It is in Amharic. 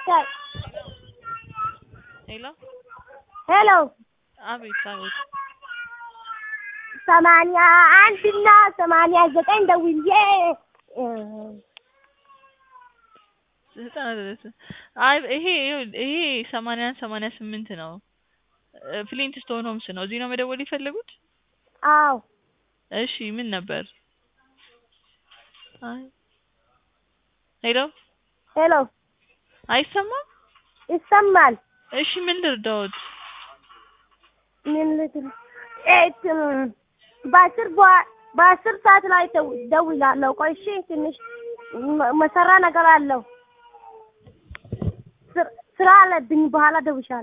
ታይ ሄሎ ሄሎ አቤት አቤት ሰማንያ አንድ እና ሰማንያ ዘጠኝ ደውዬ እ፣ ዘጠና ድረስ አይ ይሄ ይኸውልህ፣ ይሄ ሰማንያ አንድ ሰማንያ ስምንት ነው እ፣ ፍሊንት ስቶን ሆምስ ነው። እዚህ ነው መደወል የፈለጉት? አዎ እሺ ምን ነበር? አይ ሄሎ ሄሎ አይሰማም? ይሰማል። እሺ ምን ልርዳዎት? ምን ልትል ኤት በአስር በ- በአስር ሰዓት ላይ ደው- ደውላለሁ። ቆይ እሺ፣ ትንሽ መ- መሰራ ነገር አለው ስራ- ስራ አለብኝ። በኋላ ደውሻለሁ።